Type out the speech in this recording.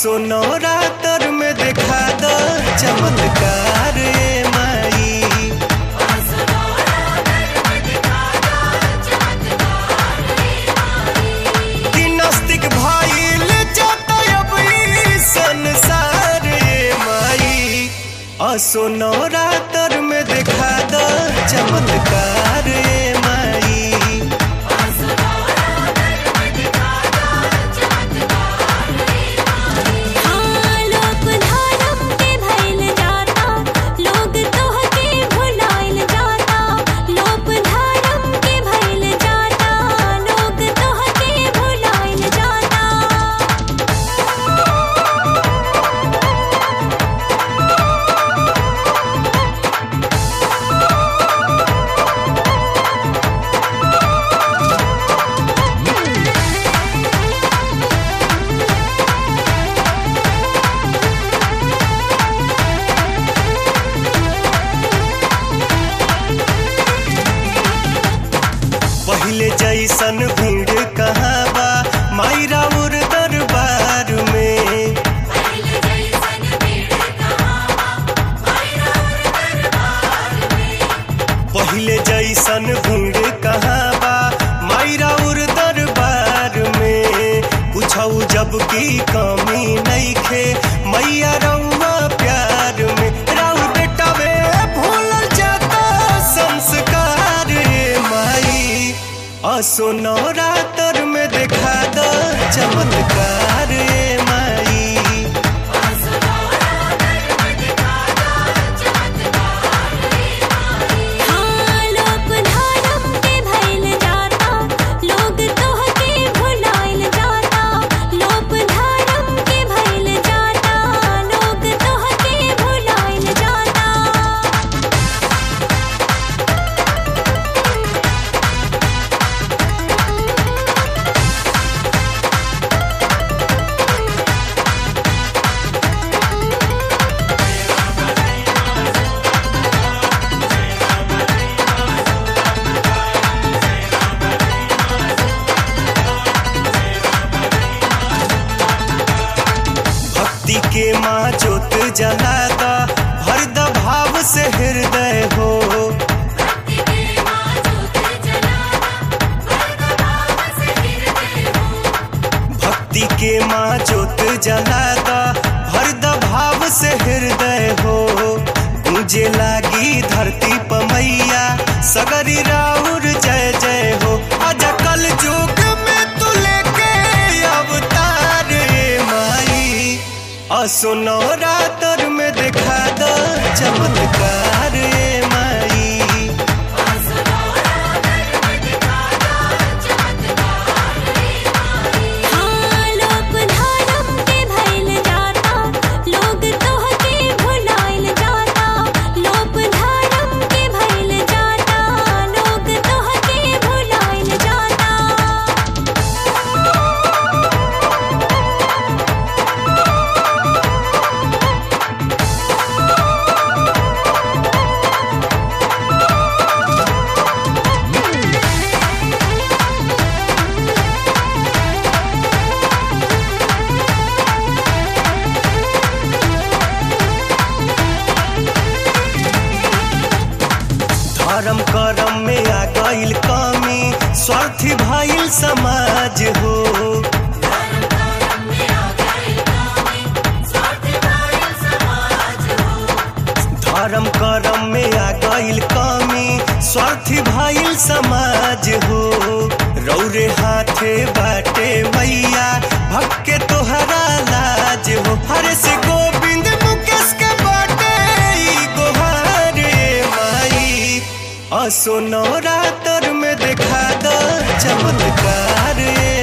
असो नवरात्र में देखा द चमत्कार ए माई कि नास्तिक भइल जात अब ई संसार ए माई असो नवरात्र में देखा द चमत्कार ए माई हाँ लोक धर्म के भइल जाता लोग तोहके भुलाइल जाता लोक धर्म के भइल जाता लोग तोहके भुलाइल जाता पहिले जैसन भीड़ कहाँ बा माई राउर दरबार में पहिले जैसन भीड़ कहाँ बा माई राउर दरबार में पूछऊ जब की कमी नइखे मैया रउआ प्यार में राउर बेटा में भूलल जाता संस्कार रे माई असो नवरात्र में देखा द चमत्कार रे माई हाँ लोक धर्म के भइल जाता लोग तोहके भुलाइल जाता लोक धर्म के भइल जाता लोग तोहके भुलाइल जाता भक्ति के माँ जोत जलाता भर द भाव से हृदय हो भक्ति के माँ जोत जलाता भर द भाव से हृदय हो गूंजे लागी धरती पमैया सगरी राउर जय जय हो अज कल युग में तू लेके अवतार ए माई असो नवरात्र में देखा द चमत्कार ए माई हाँ लोक धर्म के भइल जाता लोग तोहके भुलाइल जाता लोक धर्म के भइल जाता लोग तोहके भुलाइल जाता धर्म करम में आ गईल कमी स्वार्थी भइल समाज हो धर्म करम में आ गईल कमी स्वार्थी भइल समाज हो रौरे हाथे बाटे मैया भक्के तोहरा लाज हो हरे से गोविंद मुकेश के बाटे ई गोहारे माई असो नवरात्र में देखा द चमत्कार ए